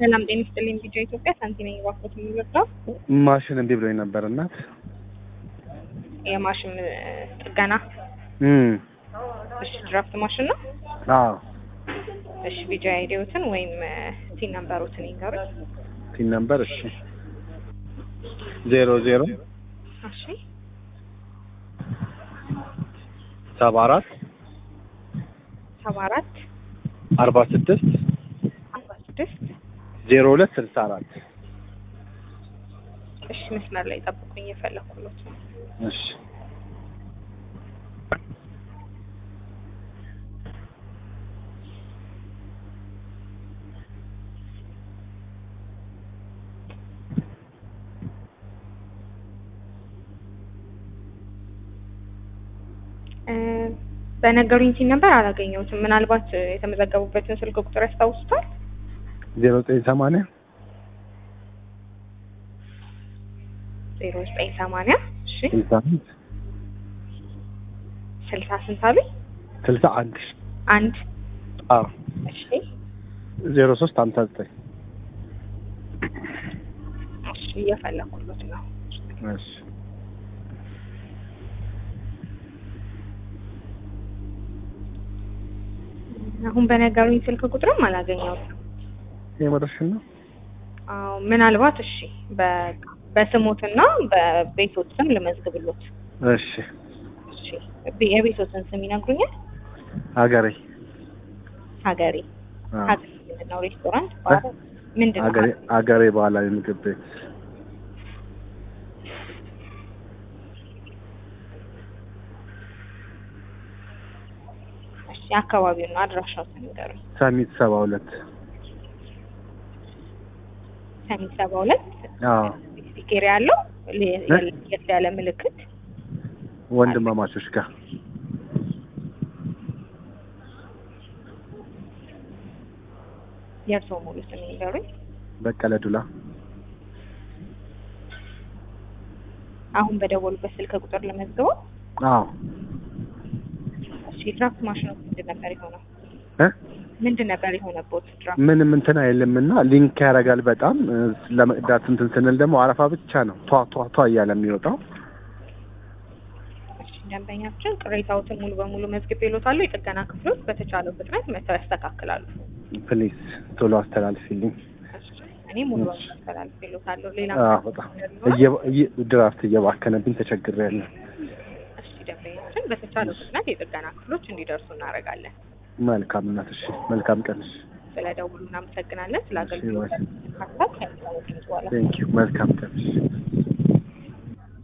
ሰላም ጤና ይስጥልኝ። ቪዲዮ ኢትዮጵያ ሳንቲ ነኝ። እባክዎት የሚወጣው ማሽን እምቢ ብሎኝ ነበር እናት የማሽን ጥገና። እም እሺ ድራፍት ማሽን ነው። አዎ እሺ ቪዲዮ አይዲዎትን ወይም ቲን ነምበሮትን ይንገሩኝ። ቲን ነምበር እሺ ዜሮ ዜሮ እሺ ሰባ አራት ሰባ አራት አርባ ስድስት አርባ ስድስት ዜሮ ሁለት ስልሳ አራት እሺ መስመር ላይ ጠብቁኝ፣ የፈለኩሎት ነው። እሺ እ በነገሩኝ ቲን ነምበር አላገኘሁትም። ምናልባት የተመዘገቡበትን ስልክ ቁጥር ያስታውሱታል? ዜሮ ዘጠኝ ሰማንያ ዜሮ ዘጠኝ ሰማንያ እሺ ስልሳ አንድ ስልሳ ስንት አሉኝ? ስልሳ አንድ አንድ አዎ እሺ ዜሮ ሶስት ሀምሳ ዘጠኝ እሺ እየፈለኩሎት ነው። እሺ አሁን በነገሩኝ ስልክ ቁጥርም አላገኘሁትም። የመረሽን ነው አዎ ምናልባት እሺ በ- በስሞትና በቤቶት ስም ልመዝግብሎት። እሺ እሺ ቤ- የቤቶትን ስም ይነግሩኛል? ሀገሬ ሀገሬ አዎ ሀገሬ ምንድን ነው? ሬስቶራንት ባር ምንድን ነው? ሀገሬ ሀገሬ ባህላዊ ምግብ ቤት እሺ አካባቢው ነው አድራሻውን ንገሩኝ። ሰሚት ሰባ ሁለት ሰሚት ሰባ ሁለት አዎ ስቲኬር ያለው ለ- ለየት ያለ ምልክት ወንድማማቾች ጋር የእርስዎ ሙሉ ስም ይንገሩኝ። በቀለ ዱላ አሁን በደወሉበት ስልክ ቁጥር ለመዝግበው። አዎ እሺ ድራፍት ማሽኑ ምንድን ነበር የሆነው? እ ምንድን ነበር የሆነቦት ድራፍት? ምንም እንትን አይልም እና ሊንክ ያደርጋል በጣም እ፣ ለመቅዳት እንትን ስንል ደግሞ አረፋ ብቻ ነው ቷ ቷ ቷ እያለ የሚወጣው እሺ ደንበኛችን ቅሬታዎትን ሙሉ በሙሉ መዝግቤልዎታለሁ። የጥገና ክፍሎች በተቻለው ፍጥነት መተው ያስተካክላሉ። ፕሊዝ ቶሎ አስተላልፊልኝ እሺ እኔ ሙሉ በሙሉ አስተላልፌልዎታለሁ። ሌላ አዎ በጣም እየ- እየ- ድራፍት እየባከነብኝ ተቸግሬያለሁ እሺ ደንበኛችን በተቻለው ፍጥነት የጥገና ክፍሎች እንዲደርሱ እናደርጋለን። መልካም እናት እሺ መልካም ቀን እሺ ስለ ደውሉ እናመሰግናለን። ስለ እሺ፣ አገልግሎት ባይ። ሀሳብ ከሚታወቅ በኋላ ቴንኪው መልካም ቀን እሺ